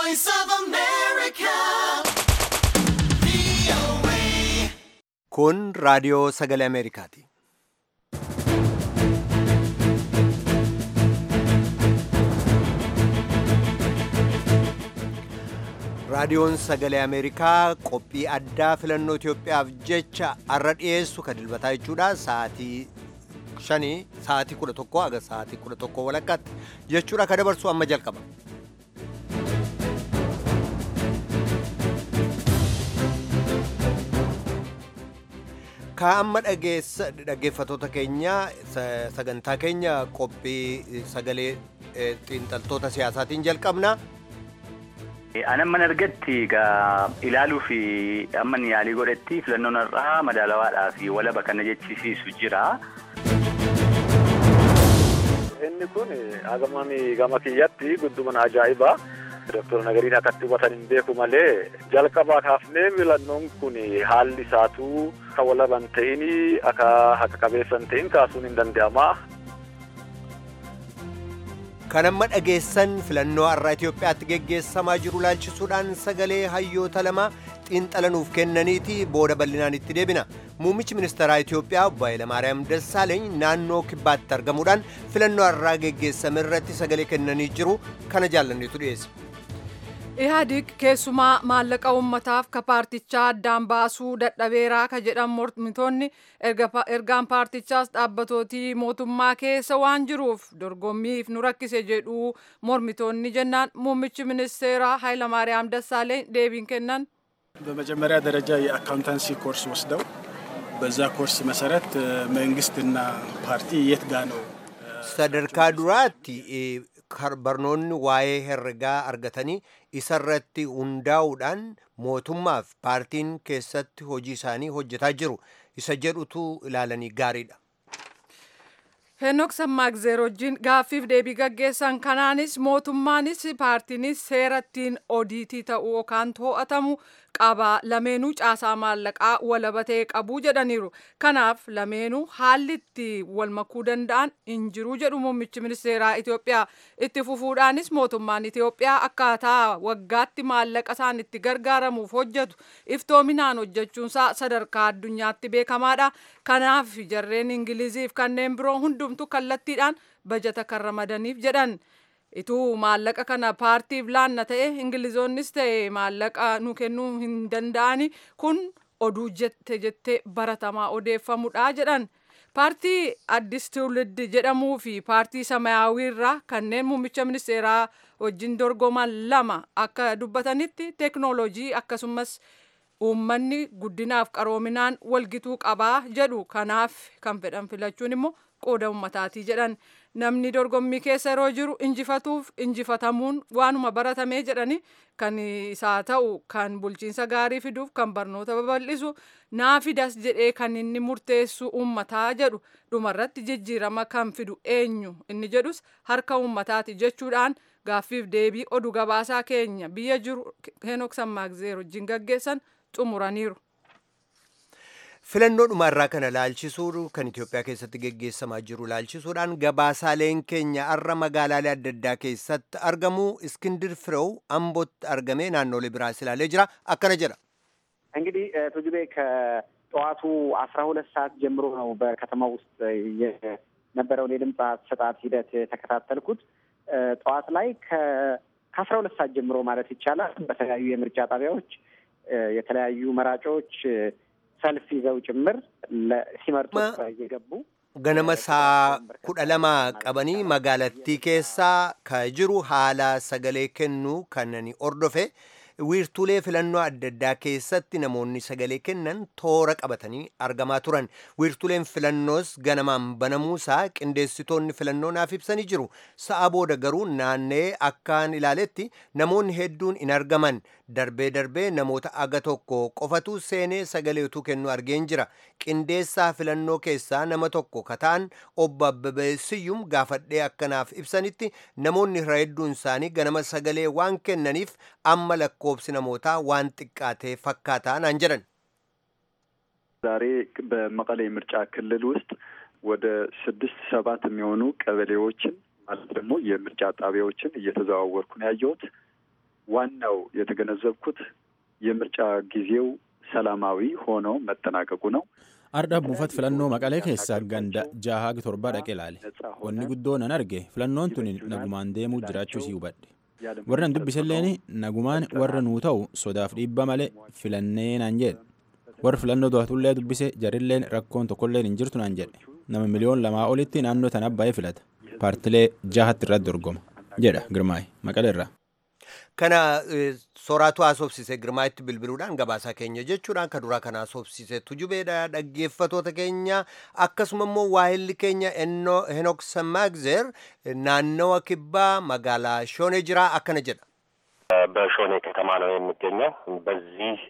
voice of America. VOA. Kun raadiyoo sagalee Ameerikaati. Raadiyoon sagalee Ameerikaa qophii addaa filannoo Itoophiyaaf jecha har'a dhiyeessu kan dilbataa jechuudha. Sa'aatii shanii sa'aatii kudha tokko haga sa'aatii kudha tokko walakkaatti jechuudha ka dabarsu amma jalqaba. Ka amma dhaggeeffatoota keenya sagantaa keenya qophii sagalee xiinxaltoota siyaasaatiin jalqabna. Anan mana argatti egaa ilaaluu fi amma yaalii godhetti filannoon har'aa madaalawaadhaa fi walaba kana jechisiisu jira. Inni kun hagamaan gama kiyyatti guddumana ajaa'ibaa. Dooktor Nagariin akkatti hubatan hin beeku malee jalqabaa kaafnee filannoon kun haalli isaatuu akka walaba hin ta'in akka haqa qabeessa hin ta'in kaasuun hin danda'ama. Kan amma dhageessan filannoo har'aa Itoophiyaatti geggeessamaa jiru laalchisuudhaan sagalee hayyoota lama xiinxalanuuf kennaniiti booda bal'inaan itti deebina. Muummichi ministeeraa Itoophiyaa obbo Hayilamaariyaam Dassaaleeny naannoo kibbaatti argamuudhaan filannoo har'aa geggeessame irratti sagalee kennanii jiru kana jaallanneetu dhiyeessa. Ihaadig keessumaa maallaqa uummataaf ka paartichaa addaan baasuu dadhabeeraa ka jedhan mormitoonni ergaan paartichaas dhaabbatootii mootummaa keessa waan jiruuf dorgommiif nu rakkise jedhu mormitoonni jennaan muummichi ministeeraa ኃይለማርያም ደሳለኝ deebiin kennan በመጀመሪያ ደረጃ የአካውንታንሲ ኮርስ ወስደው በዛ ኮርስ መሰረት መንግስትና ፓርቲ የት ጋ ነው sadarkaa duraatti barnoonni waa'ee herregaa argatanii isarratti hundaa'uudhaan mootummaaf paartiin keessatti hojii isaanii hojjetaa jiru isa jedhutu ilaalanii gaariidha. Henook Sammaagzeer wajjin gaaffiif deebii gaggeessan kanaanis mootummaanis paartiinis seerattiin odiitii ta'uu yookaan to'atamu qaba lameenuu caasaa maallaqaa walaba ta'e qabu jedhaniiru. Kanaaf lameenuu haalli itti wal makuu danda'an hin jiru jedhu muummichi ministeeraa Itoophiyaa. Itti fufuudhaanis mootummaan Itoophiyaa akkaataa waggaatti maallaqa isaan itti gargaaramuuf hojjetu iftoominaan hojjechuunsaa sadarkaa addunyaatti beekamaadha. Kanaaf jarreen Ingiliziif kanneen biroo hundumtu kallattiidhaan bajata kan ramadaniif jedhan. Ituu maallaqa kana paartiif laanna ta'e Ingilizoonnis ta'e maallaqa nu kennuu hin danda'ani kun oduu jette jettee baratamaa odeeffamudha jedhan. Paartii Addis Tuulid jedhamuu fi paartii Samayaawii irraa kanneen muummicha ministeeraa wajjin dorgoman lama akka dubbatanitti teeknooloojii akkasumas uummanni guddinaaf qaroominaan walgituu qabaa jedhu kanaaf kan fedhan filachuun immoo qooda uummataatii jedhan namni dorgommii keessa yeroo jiru injifatuuf injifatamuun waanuma baratamee jedhani kan isaa ta'u kan bulchiinsa gaarii fiduuf kan barnoota babal'isu naa fidas jedhee kan inni murteessu uummataa jedhu dhumarratti jijjiirama kan fidu eenyu inni jedhus harka uummataati jechuudhaan gaaffiif deebii oduu gabaasaa keenya biyya jiru henook sammaagzeer wajjin gaggeessan xumuraniiru. Filannoo dhumaarraa kana laalchisuu kan Itoophiyaa keessatti geggeessamaa jiru laalchisuudhaan gabaasaaleen keenya har'a magaalaalee adda addaa keessatti argamu Iskindir Firew Ambootti argamee naannoolee biraas ilaalee jira akkana jedha. እንግዲህ ቱጁቤ ከጠዋቱ አስራ ሁለት ሰዓት ጀምሮ ነው በከተማ ውስጥ የነበረውን የድምፅ አሰጣጥ ሂደት የተከታተልኩት። ጠዋት ላይ ከአስራ ሁለት ሰዓት ጀምሮ ማለት ይቻላል በተለያዩ የምርጫ ጣቢያዎች የተለያዩ መራጮች ሰልፍ ይዘው ጭምር ሲመርጡ እየገቡ ganama saa kudha lama qabanii magaalattii keessaa ka jiru haala sagalee kennuu kannani ordofe wiirtuulee filannoo adda addaa keessatti namoonni sagalee kennan toora qabatanii argamaa turan wiirtuuleen filannoos ganamaan banamuusaa qindeessitoonni filannoo naaf ibsanii jiru sa'a booda garuu naannee akkaan ilaaletti namoonni hedduun hin argaman darbee darbee namoota aga tokko qofatu seenee sagalee utuu kennu argeen jira qindeessaa filannoo keessaa nama tokko kataan obbo Abbabee Siyyum gaafadhee akkanaaf ibsanitti namoonni irra hedduun isaanii ganama sagalee waan kennaniif amma lakkoobsi namootaa waan xiqqaatee fakkaataa naan jedhan. ዛሬ በመቀሌ ምርጫ ክልል ውስጥ ወደ ስድስት ሰባት የሚሆኑ ቀበሌዎችን ማለት ደግሞ የምርጫ ጣቢያዎችን እየተዘዋወርኩ ነው ያየሁት። ዋናው የተገነዘብኩት የምርጫ ጊዜው ሰላማዊ ሆኖ መጠናቀቁ ነው። Ardha buufata filannoo Maqalee keessaa ganda jaha torba dhaqee ilaale. Wanni guddoon an arge filannoon tun nagumaan deemuu jiraachuu si hubadhe. Warra an dubbiselleen nagumaan warra nuu ta'u sodaaf dhiibba malee filannee naan jedhe. Warra filannoo du'atullee dubbise jarilleen rakkoon tokkolleen hin jirtu naan jedhe. Nama miliyoon lamaa olitti naannoo tana baay'ee filata. Paartilee jahatti irratti dorgoma. jedha Girmaay Maqalee irraa. Kana sooraatu haasofsise girmaa'itti bilbiluudhaan gabaasaa keenya jechuudhaan kan duraa kana haasofsise tujubeedha dhaggeeffatoota keenya akkasuma immoo waahilli keenya Henok Samaagzer naannawa kibbaa magaalaa Shoonee jira akkana jedha. በሾኔ ከተማ ነው የሚገኘው። በዚህ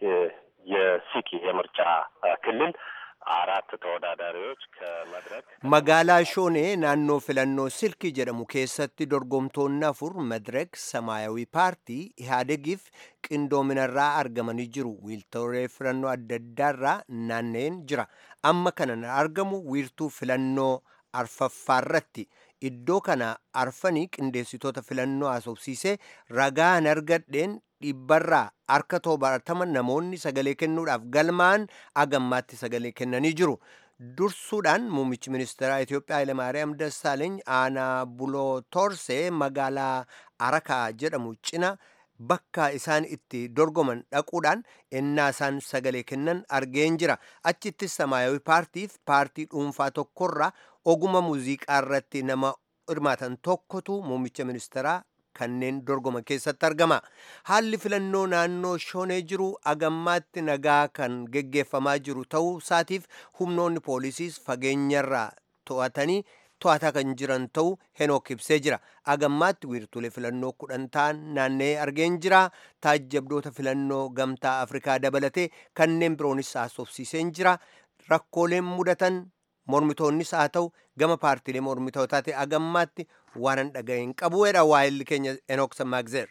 የሲኪ የምርጫ ክልል አራት ተወዳዳሪዎች ከመድረክ magaalaa shoonee naannoo filannoo silkii jedhamu keessatti dorgomtoonni afur madirek samaayawii paartii ihaadegiif qindoominarraa argamanii jiru wiirtuulee filannoo adda addaarraa naanna'een jira amma kana argamu wiirtuu filannoo arfaffaarratti iddoo kana arfanii qindeessitoota filannoo haasofsiisee ragaan argadheen dhibbarraa harka torbaatama namoonni sagalee kennuudhaaf galmaan agammaatti sagalee kennanii jiru. dursuudhaan muummichi ministeeraa Itoophiyaa Hayilemaariyaam Dassaaleeny aanaa buloo torsee magaalaa Arakaa jedhamu cina bakka isaan itti dorgoman dhaquudhaan ennaa isaan sagalee kennan argeen jira. Achittis Samaayawii paartiif paartii dhuunfaa tokkorraa oguma muuziqaa irratti nama hirmaatan tokkotu muummicha ministeeraa kanneen dorgoman keessatti argama. Haalli filannoo naannoo shoonee jiru agammaatti nagaa kan geggeeffamaa jiru ta'uu isaatiif humnoonni poolisiis fageenyarraa to'atanii to'ataa kan jiran ta'uu henook ibsee jira. Agammaatti wiirtulee filannoo kudhan ta'an naanna'ee argeen jira. Taajjabdoota filannoo gamtaa Afrikaa dabalatee kanneen biroonis haasofsiiseen jira. Rakkooleen mudatan mormitoonnis haa ta'u gama paartiilee mormitootaa ta'e agammaatti waan hin dhaga'in qabuudha waa'illi keenya Enook Samaagzeer.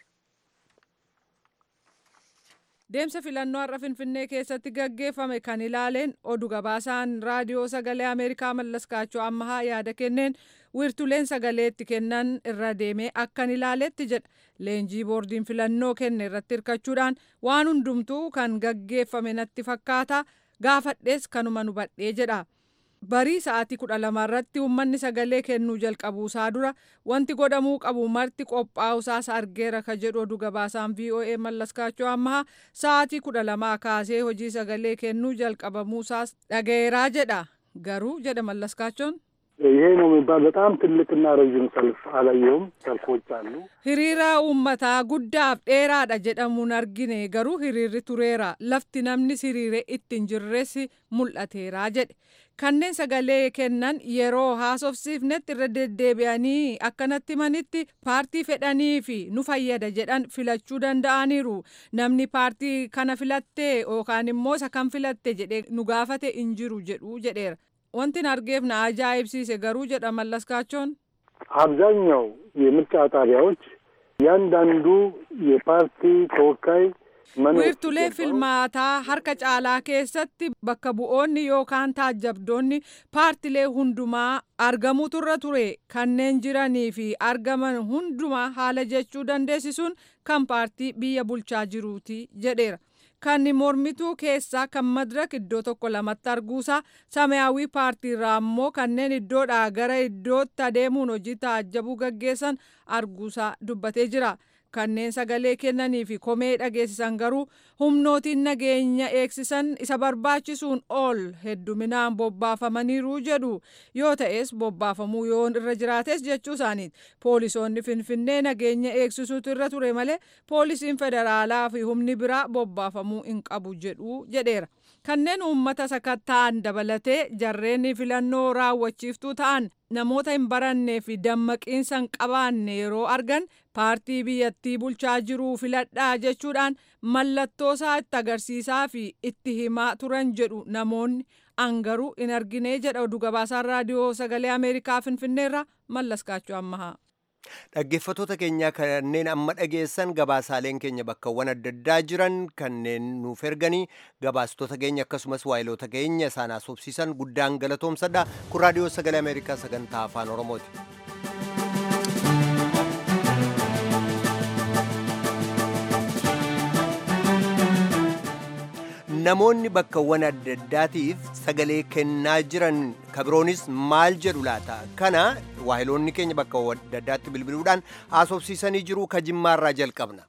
Deemsa filannoo har'a Finfinnee keessatti gaggeeffame kan ilaaleen oduu gabaasaan raadiyoo sagalee Ameerikaa Mallaskaachoo ammahaa yaada kenneen wiirtuleen sagaleetti kennan irra deemee akkan ilaaletti jedha. Leenjii boordiin filannoo kenne irratti hirkachuudhaan waan hundumtuu kan gaggeeffame natti fakkaata gaafadhees kanuma nu badhee jedha. barii sa'aatii kudha lama irratti uummanni sagalee kennuu jalqabuusaa dura wanti godhamuu qabu marti qophaa'usaas argeera ka jedhu oduu gabaasaan voa mallaskaachoo ammaha sa'aatii kudha lamaa kaasee hojii sagalee kennuu jalqabamuusaas dhaga'eeraa jedha garuu jedha mallaskaachoon ይሄ ነው የሚባል በጣም ትልቅና ረዥም ሰልፍ አላየውም። ሰልፎች አሉ። hiriira uummataa guddaaf dheeraadha jedhamuun argine garuu hiriirri tureera lafti namni hiriire ittiin jirres mul'ateera jedhe kanneen sagalee kennan yeroo haasofsiifnetti irra deddeebi'anii akkanatti himanitti paartii fedhanii fi nu fayyada jedhan filachuu danda'aniiru namni paartii kana filattee yookaan immoo isa kan filatte jedhe nu gaafate hin jiru jedhu jedheera wanti argeef na ajaa'ibsiise garuu jedha mallaskachoon አብዛኛው የምርጫ ጣቢያዎች እያንዳንዱ የፓርቲ ተወካይ wiirtulee filmaataa harka caalaa keessatti bakka bu'oonni yookaan taajjabdoonni paartilee hundumaa argamuu turra ture kanneen jiranii fi argaman hundumaa haala jechuu dandeessisuun kan paartii biyya bulchaa jiruuti jedheera. kan mormituu keessaa kan madirak iddoo tokko lamatti arguusaa samayaawii paartiirraa immoo kanneen iddoodhaa gara iddootti adeemuun hojii taajjabuu gaggeessan arguusaa dubbatee jira. kanneen sagalee kennanii fi komee dhageessisan garuu humnootiin nageenya eegsisan isa barbaachisuun ol hedduminaan bobbaafamaniiru jedhu yoo ta'es bobbaafamuu yoo irra jiraates jechuu isaaniiti poolisoonni finfinnee nageenya eegsisuutu irra ture malee poolisiin federaalaa fi humni biraa bobbaafamuu hin qabu jedhu jedheera. kanneen uummata sakatta'an dabalatee jarreen filannoo raawwachiiftuu ta'an namoota hin barannee fi dammaqiinsa hin qabaanne yeroo argan paartii biyyattii bulchaa jiruu filadhaa jechuudhaan mallattoo isaa itti agarsiisaa fi itti himaa turan jedhu namoonni angaruu hin argine jedha oduu gabaasaan raadiyoo sagalee ameerikaa finfinneerra mallaskaachuu ammahaa. Dhaggeeffattoota keenyaa kanneen amma dhageessan gabaasaaleen keenya bakkawwan adda addaa jiran kanneen nuuf erganii gabaastota keenya akkasumas waayiloota keenya isaan haasofsiisan guddaan galatoomsadha. Kun raadiyoo sagalee Ameerikaa sagantaa afaan Oromooti. namoonni bakkawwan adda addaatiif sagalee kennaa jiran kabiroonis maal jedhu laata kana waahiloonni keenya bakkawwan adda addaatti bilbiluudhaan haasofsiisanii jiru ka jimmaarraa jalqabna.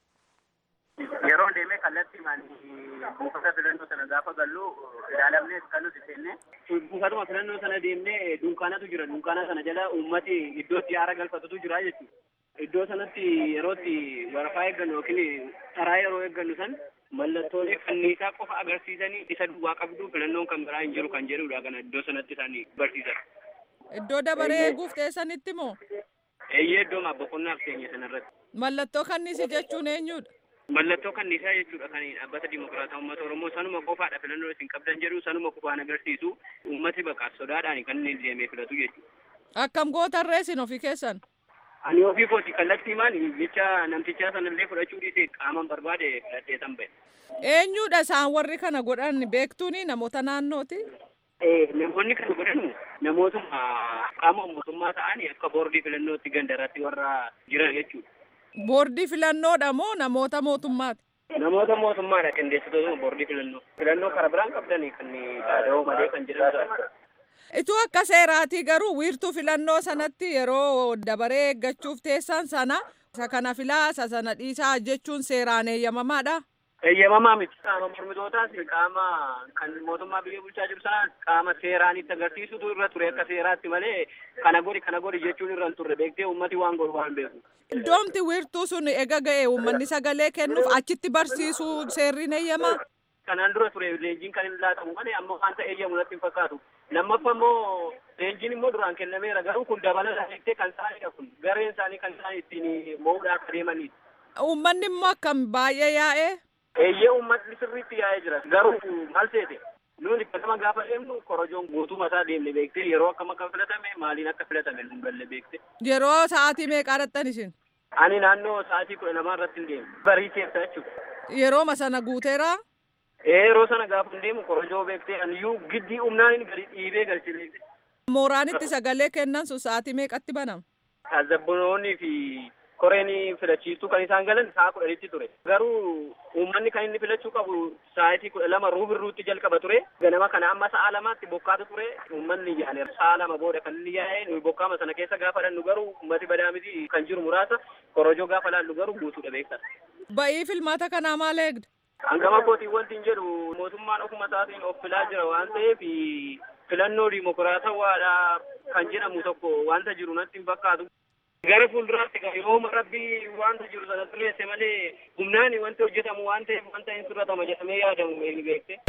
Yeroo deemee kallattii buufata filannoo sana gaafa gallu ilaalamnee kan nuti seenne buufatuma filannoo sana deemnee dunkaanatu jira dunkaana sana jala uummati iddootti aara galfatutu jira jechuudha. Iddoo sanatti yerootti waraqaa eeggannu yookiin taraa yeroo eeggannu san mallattoolee kanniisaa qofa agarsiisanii isa duwwaa qabdu filannoon kan biraa hin jiru kan jedhudha kana iddoo sanatti isaan barsiisan. Iddoo dabaree eeguuf teessanitti moo? Eeyyee iddoo boqonnaaf teenye sanarratti. Mallattoo kanniisi jechuun eenyudha? Mallattoo kanniisaa jechuudha kan dhaabbata dimokiraataa uummata Oromoo sanuma qofaadha filannoo isin qabdan jedhu sanuma qofaan agarsiisu uummati baqaaf sodaadhaan kan inni deemee filatu jechuudha. Akkam gootarree isin ofii keessan? Ani ofii kooti kallattii maan jecha namtichaa sanallee fudhachuu dhiisee qaaman barbaade filadhee tan ba'e. Eenyudha isaan warri kana godhan beektuuni namoota naannooti? Namoonni kana godhan namootuma qaama mootummaa ta'anii akka boordii filannootti gandarratti warra jiran jechuudha. Boordii filannoodha moo namoota mootummaati? Namoota mootummaadha qindeessitoota boordii filannoo. Filannoo karaa biraan qabdanii kan dhaada'oo malee kan jedhamudha. Ituu akka seeraatii garuu wiirtuu filannoo sanatti yeroo dabaree eeggachuuf teessan sana isa kana filaa isa sana dhiisaa jechuun seeraan eeyyamamaadha. Eeyyamamaa miti. Qaama mormitootaas qaama kan mootummaa biyya bulchaa jiru sanaan qaama seeraan itti agarsiisutu irra ture akka seeraatti malee kana godhi kana godhi jechuun irra hin turre beektee uummati waan godhu waan beeku. Iddoomti wiirtuu sun ega ga'e uummanni sagalee kennuuf achitti barsiisuu seerriin eeyyamaa. Kanaan dura ture leenjiin kan hin laatamu malee amma wanta eeyyamu natti hin fakkaatu. Lammaffaa immoo leenjiin immoo duraan kennameera garuu kun dabalataa jettee kan isaanidha kun gareen isaanii kan isaan ittiin mo'uudhaaf adeemanidha. Uummanni immoo akkam baay'ee yaa'ee. Eeyyee uummatni sirriitti yaa'ee jira garuu maal seete nuti ganama gaafa deemnu korojoon guutuu mataa deemne beektee yeroo akkam akka filatame maaliin akka filatame nu galle beekte. Yeroo sa'aatii meeqaa dhattan isin? Ani naannoo sa'aatii kudha lamaa irratti hin deemu. Barii keessa jechuudha. Yerooma sana guuteeraa? Yeroo sana gaafa hin deemu korojoo beektee aniyyuu giddii humnaan gadi dhiibee galche beekte. Mooraan itti sagalee kennan sun sa'aatii meeqatti banama? Azabbonoonnii fi koreen filachiistuu kan isaan galan sa'a kudhanitti ture. Garuu uummanni kan inni filachuu qabu sa'aatii kudha lama ruubirruutti jalqaba ture. Ganama kana amma sa'a lamaatti bokkaatu ture. Uummanni yaa'e sa'a lama booda kan inni yaa'e nuyi bokkaama sana keessa gaafa dhannu garuu uummati badaa miti kan jiru muraasa korojoo gaafa laallu garuu guutuudha beektan. Ba'ii filmaata kanaa maal eegda? Hangama kootiin wanti hin jedhu mootummaan ofuma isaatiin of filaa jira waan ta'eef filannoo dimokiraatawaadha kan jedhamu tokko wanta jiru natti hin fakkaatu. Gara fuulduraatti yooma rabbii wanta jiru sana xureesse malee humnaan wanti hojjetamu waan ta'eef wanta hin sirratama jedhamee yaadamu eenyu beekte.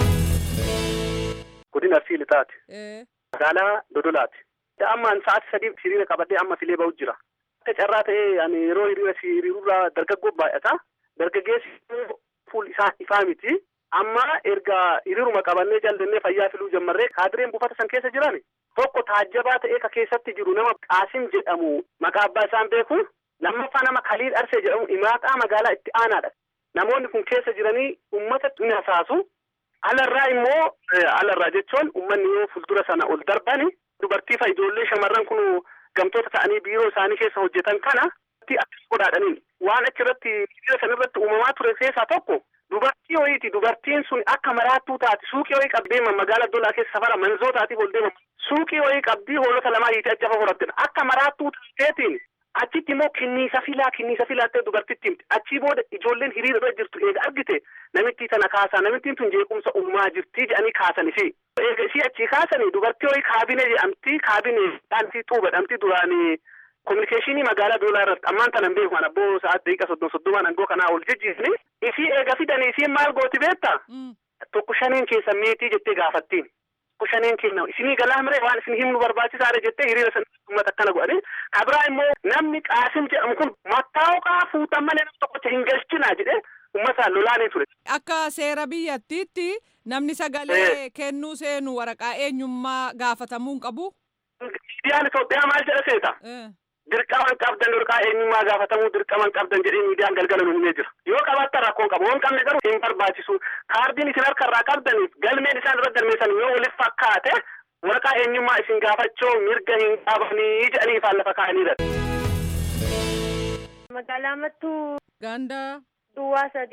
Godina Arsii Lixaati. Magaalaa Dodolaati. Ammaan sa'aatii sadii hiriira qabadhee amma filee bahu jira. Akka carraa ta'ee ani yeroo hiriira hiriirurraa dargaggoo baay'ata. Dargaggeessi fuul isaa ifaa miti. Amma erga hiriiruma qabannee jal'annee fayyaa filuu jammarree kaadireen buufata san keessa jiran tokko taajjabaa ta'ee ka keessatti jiru nama Qaasim jedhamu maqaa abbaa isaan beeku lammaffaa nama Kaliil Arsee jedhamu imaaxaa magaalaa itti aanaadha. Namoonni kun keessa jiranii uummata ni hasaasu. Alarraa immoo alarraa jechuun uummanni yoo fuuldura sana ol darbani dubartii fa ijoollee shamarran kun gamtoota ta'anii biiroo isaanii keessa hojjetan kana akkas godhaadhaniin waan achirratti hiriira sanarratti uumamaa ture keessaa tokko dubartii wayiiti dubartiin sun akka maraattuu taati suuqii wayii qabdee magaalaa dolaa keessa safara manzoo taatiif ol deema suuqii wayii qabdii hoolota lamaa hiitee achafa horattin akka maraattuu taateetiin achitti immoo kinniisa filaa kinniisa filaattee dubartitti himti achii booda ijoolleen hiriira irra jirtu eega argite namittii tana kaasaa namittiin tun jeequmsa uumaa jirtii jedhanii kaasan isii eega isii achii kaasanii dubartii wayii kaabine jedhamti kaabine dhaantii xuubadhamti duraanii kominikeeshinii magaalaa doolaa irratti ammaan tanan beeku an abboo sa'aat daqiiqa soddon soddomaan angoo kanaa ol jijjiirni isii eega fidanii isiin maal gooti beetta tokko shaneen keessa meetii jettee gaafattiin tokko shaneen kenna isinii galaa miree waan isin himnu barbaachisaadha jettee hiriira sana uummata akkana godhani kabraa immoo namni qaasim jedhamu kun mattaawqaa fuutan malee nam tokkocha hin galchinaa jedhe uummataan lolaanii ture. Akka seera biyyattiitti namni sagalee kennuu seenu waraqaa eenyummaa gaafatamuu hin qabu. Miidiyaan Itoophiyaa maal jedha seeta? dirqama hin qabdan waraqaa eenyummaa gaafatamuu dirqama hin qabdan jedhee miidiyaan galgala nu himee jira yoo qabaattan rakkoo hin qabu yoo hin qabne garuu hin barbaachisu kaardiin isin harka irraa qabdaniif galmeen isaan irra galmeessan yoo waliif fakkaate waraqaa eenyummaa isin gaafachuu mirga hin qabanii jedhanii ifaan lafa kaa'aniidha. Magaalaa Mattuu Ganda. Duwwaa sadii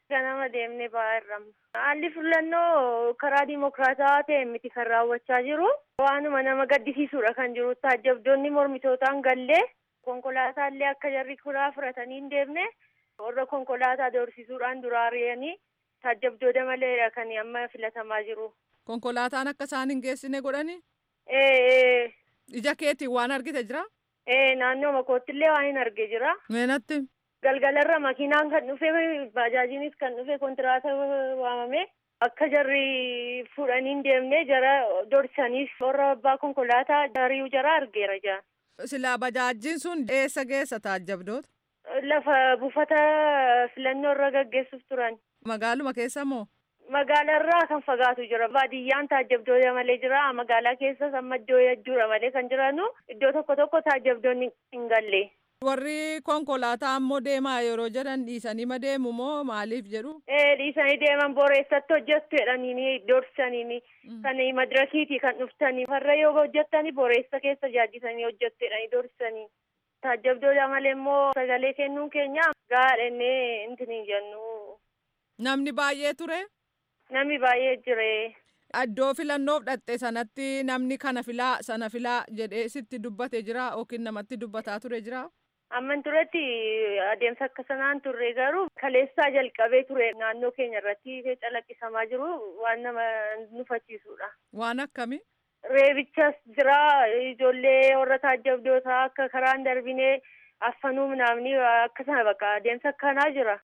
Ganama deemnee ba'aa irramma. Haalli filannoo karaa dimokiraataa ta'e miti kan raawwachaa jiru. Waanuma nama gaddisiisuudha kan jiru. Taajjabdoonni mormitootaan gallee konkolaataallee akka jarri kuraa fudhatanii hin deemne warra konkolaataa doorsisuudhaan duraa ari'anii taajjabdoota maleedha kan amma filatamaa jiru. Konkolaataan akka isaan hin geessine godhani? Ee. Ija keetiin waan argite jira? Ee naannoo makoottillee waan hin arge jira. Meenatti? Galgalarra makiinaan kan dhufe baajaajiinis kan dhufe kontiraata waamame akka jarri fuudhanii hin deemne jara dorsaniif warra abbaa konkolaataa ari'uu jara argeera jaa. Silaa bajaajjiin sun eessa geessa taajjabdoota? Lafa buufata filannoo irra gaggeessuuf turan. Magaaluma keessa moo? Magaalarraa kan fagaatu jira. Baadiyyaan taajjabdoota malee jira. Magaalaa keessas amma iddoo jechuudha malee kan jiranu iddoo tokko tokko taajjabdoonni hin galle. Warri konkolaataa ammoo deemaa yeroo jedhan dhiisanii ma deemu moo maaliif jedhu? Ee dhiisanii deeman boreessatti hojjettu jedhaniini doorsaniini kan madirakiiti kan dhuftanii farra yoo hojjettani boreessa keessa jaaddisanii hojjettu jedhanii doorsanii. Taajjabdoota malee immoo sagalee kennuun keenya gaadhennee intini jennu. Namni baay'ee ture? Namni baay'ee jire. Iddoo filannoof dhatte sanatti namni kana filaa sana filaa jedhee sitti dubbate jira yookiin namatti dubbataa ture jira? Amman turetti adeemsa akka sanaan turre garuu kaleessaa jalqabee ture naannoo keenya irratti calaqqisamaa jiru waan nama nufachiisudha. Waan akkamii? Reebichas jira ijoollee warra taajjabdootaa akka karaan darbinee affanuu naamni akkasuma bakka adeemsa akkanaa jira.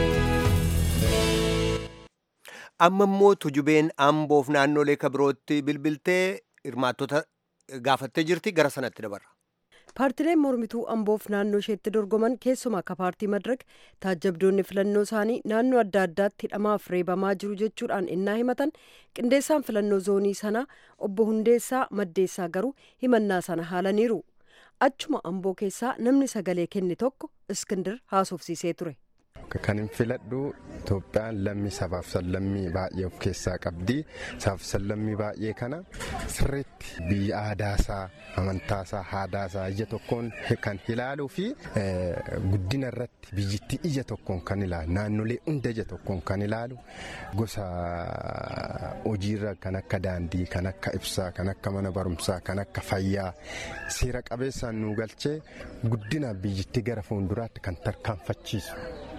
amma immoo tujubeen amboof naannolee kabirootti bilbiltee hirmaattota gaafattee jirti gara sanatti dabarra. paartileen mormituu amboof naannoo isheetti dorgoman keessumaa akka paartii madirak taajjabdoonni filannoo isaanii naannoo adda addaatti hidhamaaf reebamaa jiru jechuudhaan innaa himatan qindeessaan filannoo zoonii sanaa obbo hundeessaa maddeessaa garuu himannaa sana haalaniiru achuma amboo keessaa namni sagalee kenne tokko iskindir haasofsiisee ture. Kan hin filadhu Itoophiyaan lammii sabaaf sallammii baay'ee of keessaa qabdi. Sabaaf sallammii baay'ee kana sirriitti biyya aadaasaa, amantaasaa, haadaasaa ija tokkoon kan ilaaluu fi guddina irratti biyyittii ija tokkoon kan ilaalu naannolee hunda ija tokkoon kan ilaalu gosa hojiirra kan akka daandii, kan akka ibsaa, kan akka mana barumsaa, kan akka fayyaa seera qabeessaan nu galchee guddina biyyittii gara fuulduraatti kan tarkaanfachiisu.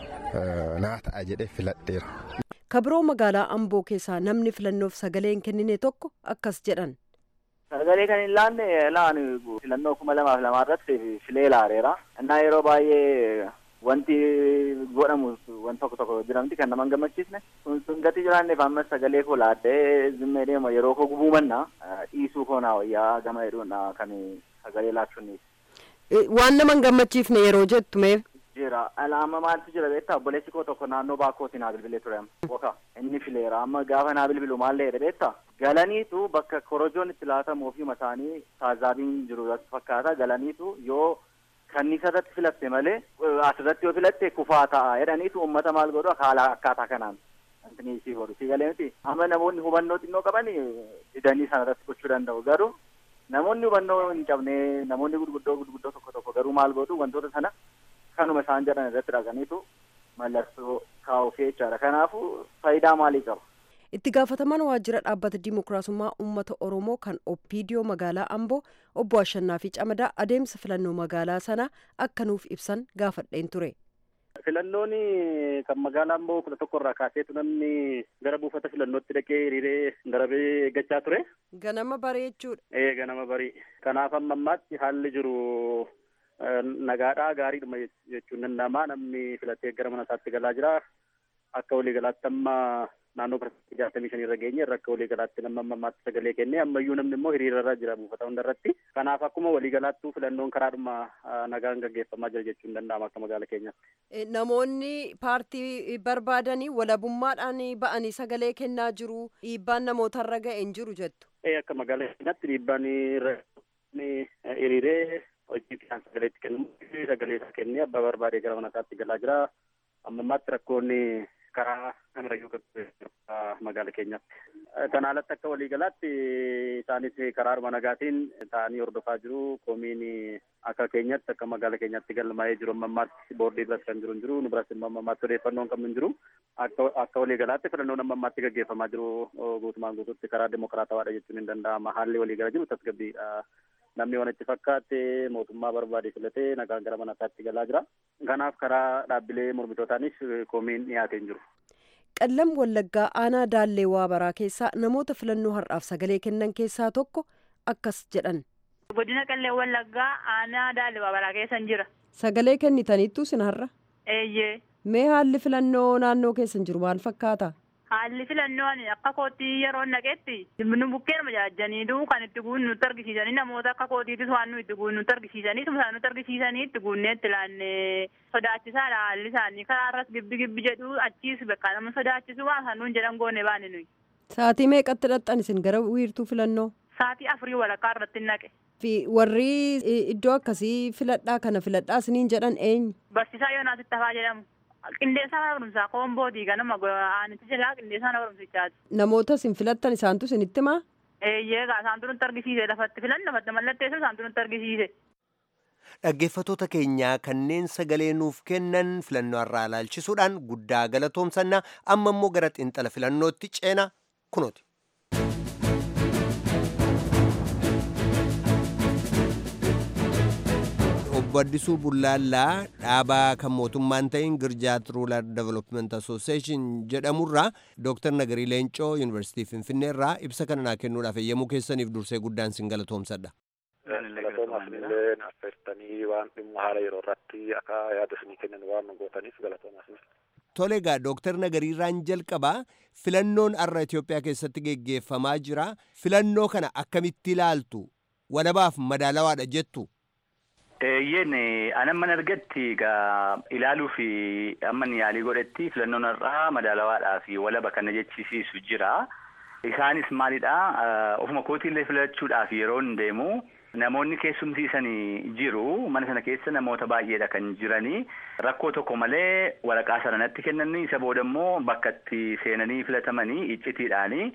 naa ta'a jedhee filadheera. kabiroo magaalaa amboo keessaa namni filannoof sagalee hin kennine tokko akkas jedhan. Sagalee kan hin laanne laan filannoo kuma lamaaf lamaa irratti filee laareera. Innaa yeroo baay'ee wanti godhamu wanti tokko tokko jiramti kan nama hin gammachiisne. Sun sun gati jiraanneef ammas sagalee koo laaddee zimmee deema yeroo koo gubuu manna dhiisuu koo naa wayyaa gama hedduudha kan sagalee laachuun. Waan nama hin gammachiifne yeroo jettu mee. jira alaama maaltu jira beektaa obboleessi koo tokko naannoo baakootti naa bilbilee ture woka inni fileera amma gaafa naa bilbilu maal jedhe beektaa galaniitu bakka korojoon itti laatamu ofii isaanii taazaabiin jiru fakkaata galaniitu yoo kanniisa irratti filatte malee asirratti yoo filatte kufaa ta'a jedhaniitu uummata maal godhu haala akkaataa kanaan antini isii godhu si galee miti amma namoonni hubannoo xinnoo qaban didanii sana irratti gochuu danda'u garuu namoonni hubannoo hin qabne namoonni gurguddoo gurguddoo tokko tokko garuu maal godhu wantoota sana kanuma isaan jedhan irratti dhaqaniitu mallattoo kaa'uuf jechaadha. Kanaafuu faayidaa maalii qaba? Itti gaafatamaan waajjira dhaabbata dimokiraasummaa uummata Oromoo kan Oppiidiyoo magaalaa Amboo obbo Ashannaa fi Camadaa adeemsa filannoo magaalaa sanaa akka nuuf ibsan gaafadheen ture. Filannoon kan magaalaa Amboo kudha tokko irraa kaaseetu namni gara buufata filannootti dhaqee hiriiree darabee eeggachaa ture. Ganama barii jechuudha. Ee ganama barii. Kanaaf amma ammaatti haalli jiru nagaadhaa gaariidhuma jechuun danda'ama namni filatee gara mana isaatti galaa jira akka waliigalaatti amma naannoo parsantii jaatamii shanii irra geenye irra akka waliigalaatti nama ammaatti sagalee kennee ammayyuu namni immoo hiriirarra jira buufata hunda irratti kanaaf akkuma waliigalaattuu filannoon karaadhuma nagaan gaggeeffamaa jira jechuun danda'ama akka magaala keenyaatti. Namoonni paartii barbaadanii walabummaadhaan ba'anii sagalee kennaa jiru dhiibbaan namootarra ga'e hin jiru jettu. Akka magaala keenyaatti dhiibbaan hiriiree hojii isaan sagaleetti kennu sagalee isaa kennee abbaa barbaadee gara mana isaatti galaa jira amma ammaatti rakkoonni karaa namarrayyuu magaala keenyaatti Kana alatti akka waliigalaatti isaanis karaaruma nagaatiin ta'anii hordofaa jiru. Koomiin akka keenyatti akka magaala keenyatti galmaa'ee jiru amma ammaatti boordii biras kan jiru hin jiru. Nu biras immoo amma ammaatti odeeffannoon kan hin jiru. Akka akka waliigalaatti filannoon amma ammaatti gaggeeffamaa jiru guutumaan guutuutti karaa dimokiraatawaadha jechuun hin danda'ama. Haalli waliigala jiru tasgabbiidha. Namni waan itti fakkaate mootummaa barbaade filatee nagaan gara mana isaatti galaa jira. Kanaaf karaa dhaabbilee mormitootaanis koomiin dhiyaatee hin jiru. qallam wallaggaa aanaa daallee waabaraa keessaa namoota filannoo har'aaf sagalee kennan keessaa tokko akkas jedhan. godina qallee wallaggaa aanaa daallee waabaraa keessan jira. sagalee kennitaniittu sin har'a. eeyyee. mee haalli filannoo naannoo keessan jiru maal fakkaata. haalli filannoo akka kootii yeroo naqetti nu bukkeen majaajjaniitu kan itti guunnu nutti argisiisanii namoota akka kootiitis waan nu itti guunnu nutti argisiisanii isaan nutti argisiisanii itti guunnee itti laannee sodaachisaadha haalli isaanii karaa irras gibbi gibbi jedhu achiis bakka nama sodaachisu waan isaan nuun jedhan goone baane nuyi. Saatii meeqatti dhaqxan isin gara wiirtuu filannoo? Saatii afurii walakkaa irratti naqe. Fi warri iddoo akkasii filadhaa kana filadhaa isiniin jedhan eenyu? Barsiisaa Yoonaas Ittafaa jedhamu. qindeessaa mana barumsaa koomboodii ganama aanitti jalaa qindeessaa mana barumsichaati. Namoota isin filattan isaantu isinitti himaa? Eeyyee gaa isaantu nutti argisiise lafatti filan lafatti mallatteessu isaantu nutti argisiise. Dhaggeeffattoota keenyaa kanneen sagalee nuuf kennan filannoo irraa ilaalchisuudhaan guddaa galatoomsannaa amma immoo gara xiinxala filannootti ceena kunooti. obbo Addisuu Bullaallaa dhaabaa kan mootummaan ta'in Girjaat Ruular Development Association jedhamurraa Dooktar Nagarii Leencoo Yuunivarsiitii Finfinnee irraa ibsa kana naa kennuudhaaf eeyyamuu keessaniif dursee guddaan sin galatoomsadha. Galatoomaaf illee affeertanii waan dhimma haala yeroo irratti akka yaada isinii kennan waan nu gootaniif galatoomaaf. Tole egaa Dooktar Nagariirraan jalqabaa filannoon har'a Itoophiyaa keessatti geggeeffamaa jira. Filannoo kana akkamitti ilaaltu? Walabaaf madaalawaadha jettu? Eeyyeen anan mana argatti egaa ilaaluu fi amman yaalii godhetti filannoon har'aa madaalawaadhaa fi walaba kana jechisiisu jira. Isaanis maalidha ofuma kootiillee filachuudhaaf yeroo hin deemu namoonni keessumsiisanii jiru mana sana keessa namoota baay'eedha kan jiranii rakkoo tokko malee waraqaa sana natti kennanii isa booda immoo bakka itti seenanii filatamanii iccitiidhaanii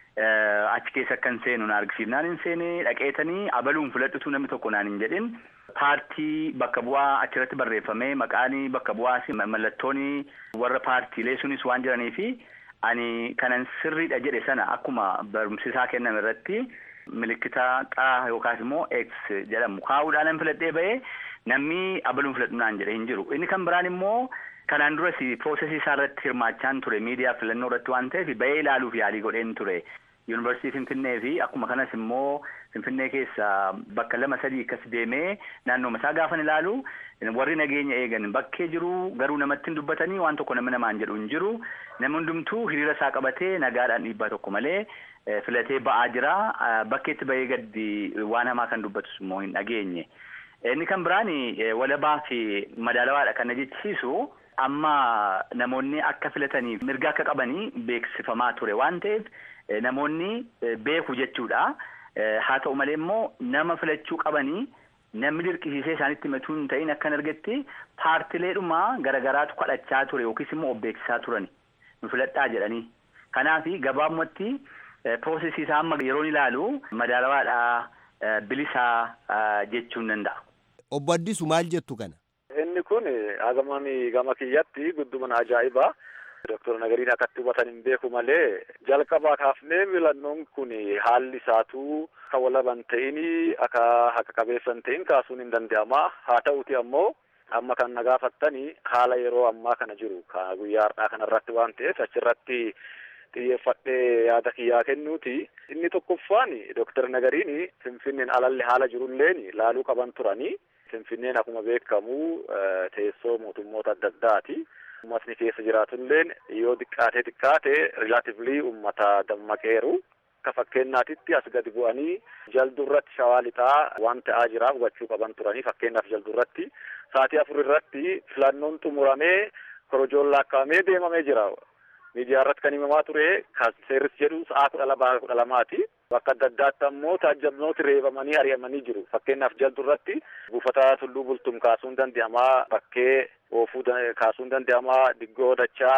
achi keessa akkan seenu na argisiifnaan hin seene dhaqeetanii abaluun filadhutu namni tokko naan hin jedhin paartii bakka bu'aa achirratti barreeffamee maqaanii bakka bu'aas mallattooni warra paartiilee sunis waan jiranii fi ani kanan sirriidha jedhe sana akkuma barumsisaa kenname irratti milikkita xaa yookaas immoo x jedhamu kaa'uudhaan filadhee ba'ee namni abaluun filadhu naan jedhe hin jiru inni kan biraan immoo kanaan duras piroosesii isaa irratti hirmaachaan ture miidiyaa filannoo irratti waan ta'eef ba'ee ilaaluuf yaalii godheen ture. yuunivarsiitii Finfinnee fi akkuma kanas immoo Finfinnee keessa bakka lama sadii akkas deemee naannooma isaa gaafan ilaalu warri nageenya eegan bakkee jiru garuu namatti hin dubbatanii waan tokko nama namaan jedhu hin jiru nama hundumtuu hiriira isaa qabatee nagaadhaan dhiibbaa tokko malee filatee ba'aa jira bakkeetti ba'ee gaddi waan hamaa kan dubbatus immoo hin dhageenye. Inni kan biraan walabaa fi madaalawaadha kan na jechisiisu amma namoonni akka filataniif mirga akka qabanii beeksifamaa ture waan ta'eef namoonni beeku jechuudha. Haa ta'u malee immoo nama filachuu qabanii namni dirqisiisee isaanitti himatuu hin ta'in akkan argetti paartileedhuma garagaraatu kadhachaa ture yookiis immoo of beeksisaa turani nu filadhaa jedhanii. Kanaaf gabaabumatti piroosesii isaa amma yeroo ilaalu madaalawaadhaa bilisaa jechuun danda'a. Obbo Addisu maal jettu kana? Inni kun hagamaan gama kiyyatti gudduman ajaa'ibaa. Doktor Nagariin akkatti hubatan hin beeku malee jalqabaa kaafnee filannoon kun haalli isaatu akka walaban ta'in akka haqa qabeessan ta'in kaasuun hin danda'ama. Haa ta'uti ammoo amma kan na gaafattani haala yeroo ammaa kana jiru guyyaa har'aa kanarratti waan ta'eef achirratti xiyyeeffadhee yaada kiyyaa kennuuti. Inni tokkoffaan Doktor Nagariin Finfinneen alalli haala jirulleen laaluu qaban turani. Finfinneen akkuma beekamu teessoo mootummoota adda addaati. Uummatni keessa jiraatulleen yoo xiqqaatee xiqqaate rilaatiivlii uummata dammaqeeru. Akka fakkeenyaatitti as gadi bu'anii jaldurratti shawaa lixaa waan ta'aa jiraaf hubachuu qaban turanii fakkeenyaaf jaldurratti sa'aatii afur irratti filannoon xumuramee korojoon lakkaa'amee deemamee jira. Miidiyaa irratti kan himamaa ture kan seerris jedhu sa'aa kudha lamaa kudha lamaati. Bakka adda addaatti ammoo taajjabnooti reebamanii ari'amanii jiru. Fakkeenyaaf jaldurratti buufata tulluu bultum kaasuun danda'amaa bakkee oofuu kaasuun danda'amaa diggoo dachaa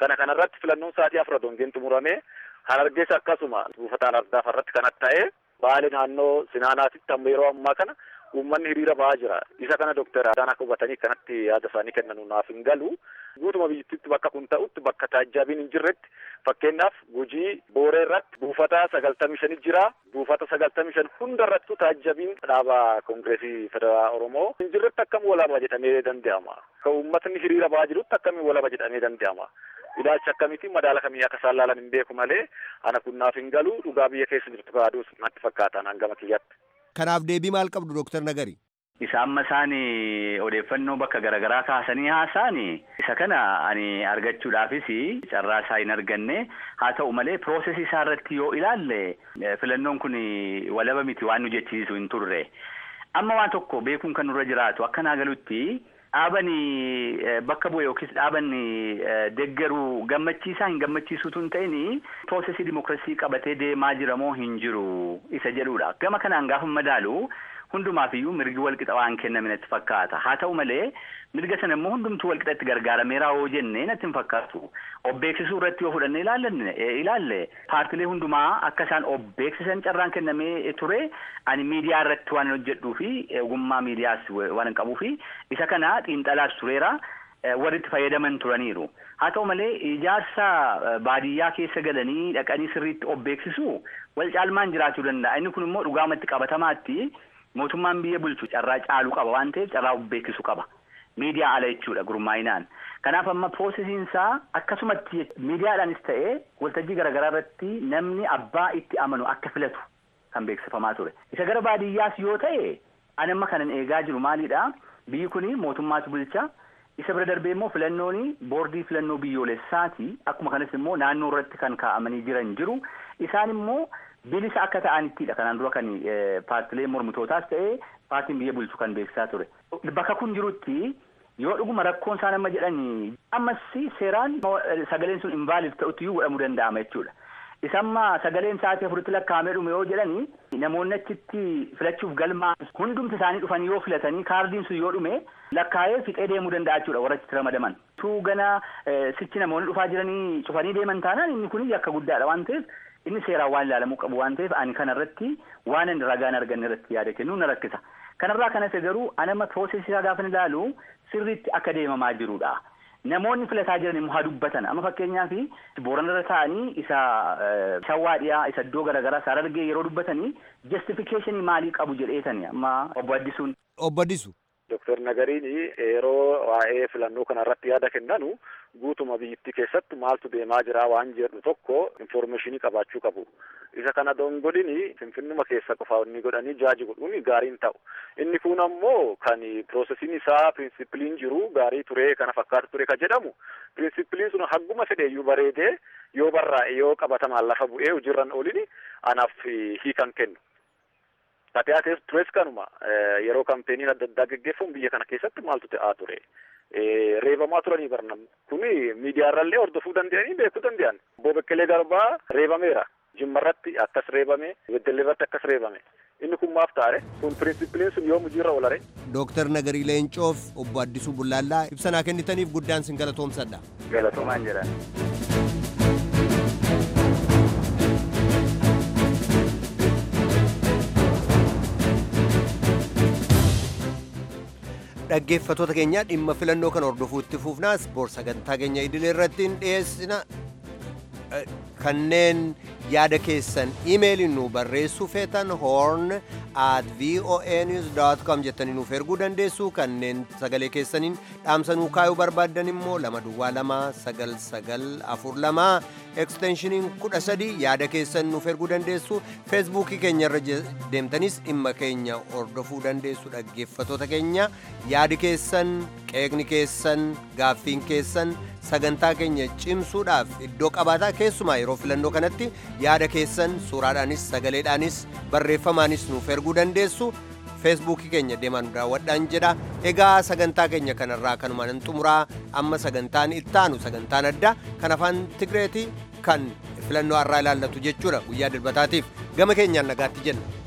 Kana kanarratti filannoon sa'aatii afur dongeen xumuramee Harargees akkasuma buufataan ardaaf irratti kanatti ta'ee baali naannoo Sinaanaatitti amma yeroo ammaa kana uummanni hiriira ba'aa jira. Isa kana Dooktar Adaan akka hubatanii kanatti yaada isaanii kennan naaf hin galu. Guutuma biyyattiitti bakka kun ta'utti bakka taajjabiin hin jirretti fakkeenyaaf gujii booree irratti buufata sagaltamii shanii jira. Buufata sagaltamii shan hunda irrattu taajjabiin dhaaba koongireesii federaalaa Oromoo hin jirretti akkam walaba jedhamee danda'ama. Kan uummatni hiriira ba'aa jirutti akkamiin walaba jedhamee danda'ama. ilaalcha akkamiitiin madaala kamii akka isaan laalan hin beeku malee ana kun naaf hin galu dhugaa biyya keessa jirtu baaduus natti fakkaatan hangama kiyyatti. Kanaaf deebii maal qabdu Dooktar Nagari? Isa amma isaan odeeffannoo bakka garaagaraa kaasanii haasa'an isa kana ani argachuudhaafis carraa isaa hin arganne haa ta'u malee piroosesii isaa irratti yoo ilaalle filannoon kun walaba miti waan nu jechisiisu hin turre. Amma waan tokko beekuun kan nurra jiraatu akka naa galutti dhaabani bakka bu'e yookiis dhaabani deggeruu gammachiisaa hin gammachiisuutu hin ta'in piroosesii dimookiraasii qabatee deemaa jira moo hin jiru isa jedhudha. Gama kanaan gaafa madaalu hundumaafiyyuu mirgi walqixa waan kenname natti fakkaata. Haa ta'u malee mirga sana immoo hundumtuu walqixatti gargaarameera yoo jenne natti hin fakkaatu. Obbeeksisuu irratti yoo fudhanne ilaalle ilaalle paartilee hundumaa akka isaan obbeeksisan carraan kennamee ture ani miidiyaa irratti waan hojjedhuu fi ogummaa miidiyaas waan hin qabuu fi isa kana xiinxalaas tureera. warri itti fayyadaman turaniiru. Haa ta'u malee ijaarsa baadiyyaa keessa galanii dhaqanii sirriitti obbeeksisu wal caalmaan jiraachuu danda'a. Inni kun immoo dhugaamatti qabatamaatti mootummaan biyya bulchu carraa caaluu qaba waan ta'eef carraa obbeeksisu qaba. Miidiyaa ala jechuudha gurmaa'inaan. Kanaaf amma piroosesiin isaa akkasumatti miidiyaadhaanis ta'ee waltajjii garaagaraa irratti namni abbaa itti amanu akka filatu kan beeksifamaa ture. Isa gara baadiyyaas yoo ta'e ani amma kanan eegaa jiru maalidha? Biyyi kuni mootummaatu bulcha. Isa bira darbee immoo filannoon boordii filannoo biyyoolessaati. Akkuma kanas immoo naannoo irratti kan kaa'amanii jiran jiru. Isaan immoo bilisa akka ta'anittidha. Kanaan dura kan paartilee mormitootaas ta'ee paartiin biyya bulchu kan beeksisaa ture. Bakka kun jirutti yoo dhuguma rakkoon isaan amma jedhanii ammas seeraan sagaleen sun invaalid ta'utti iyyuu godhamuu danda'ama jechuudha. Isa amma sagaleen sa'aatii afuritti lakkaa'amee dhume yoo jedhani namoonni achitti filachuuf galmaa hundumti isaanii dhufanii yoo filatanii kaardiin sun yoo dhume lakkaa'ee fixee deemuu danda'a jechuudha warra achitti ramadaman. Tuu gana sichi namoonni dhufaa jiranii cufanii deeman taanaan inni kun yakka guddaadha waan ta'eef inni seeraan waan ilaalamuu qabu waan ta'eef ani kanarratti waan inni ragaan arganne irratti yaada kennuu na rakkisa. Kanarraa kanas garuu anama piroosesii isaa gaafa ilaalu sirriitti akka deemamaa jirudha. Namoonni filataa jiran immoo haa dubbatan amma fakkeenyaaf booranarra taa'anii isa shawwaa dhiyaa isa iddoo garaagaraa isaa argee yeroo dubbatanii justifikeeshinii maalii qabu jedheetani amma obbo Addisuun. Obbo Addisu. Dooktar Nagariin yeroo waa'ee filannoo kanarratti yaada kennanu guutuma biyyattii keessatti maaltu deemaa jira waan jedhu tokko infoormeeshinii qabaachuu qabu. Isa kana dongodini finfinnuma keessa qofa inni godhanii jaaji godhuun gaariin ta'u. Inni kun ammoo kan piroosesiin isaa pirinsipiliin jiru gaarii ture kana fakkaatu ture ka jedhamu pirinsipiliin sun hagguma fedheeyyuu bareedee yoo barraa'e yoo qabatamaan lafa bu'ee hojiirran oolini anaaf hiikan kennu. Taatee tures kanuma yeroo kampeeniin adda addaa geggeeffamu biyya kana keessatti maaltu ta'aa ture. Reebamaa turanii barnam kuni miidiyaarrallee hordofuu danda'anii beekuu danda'an. Obbo Bekkelee Garbaa reebameera. Jimmarratti akkas reebame, Beddelleerratti akkas reebame. Inni kun maaf taare? Kun pirinsipiliin sun yoom hojiirra oolare? Dooktar Nagarii Leencoof obbo Addisuu Bullaallaa ibsanaa kennitaniif guddaan sin galatoomsadha. Galatoomaan jedhan. dhaggeeffatoota keenya dhimma filannoo kan hordofuutti fufnaas boor sagantaa keenya idilee irratti dhiyeessina kanneen yaada keessan imeeliin nu barreessuu feetan horn at voanews.com jettanii nuuf erguu dandeessu kanneen sagalee keessaniin dhaamsanuu kaayuu barbaaddan immoo lama duwwaa lama sagal sagal afur lama eksteenshiniin kudha sadi yaada keessan nuuf erguu dandeessu feesbuukii keenya irra deemtanis dhimma keenya hordofuu dandeessu dhaggeeffatoota keenya yaadi keessan qeeqni keessan gaaffiin keessan sagantaa keenya cimsuudhaaf iddoo qabaataa keessumaa yeroo filannoo kanatti yaada keessan suuraadhaanis sagaleedhaanis barreeffamaanis nuuf erguu dandeessu feesbuukii keenya deemaan daawwadhaan jedha egaa sagantaa keenya kanarraa kanumaan hin xumuraa amma sagantaan ittaanu sagantaan addaa kan afaan tigreetii kan filannoo har'aa ilaallatu jechuudha guyyaa dilbataatiif gama keenyaan nagaatti jenna.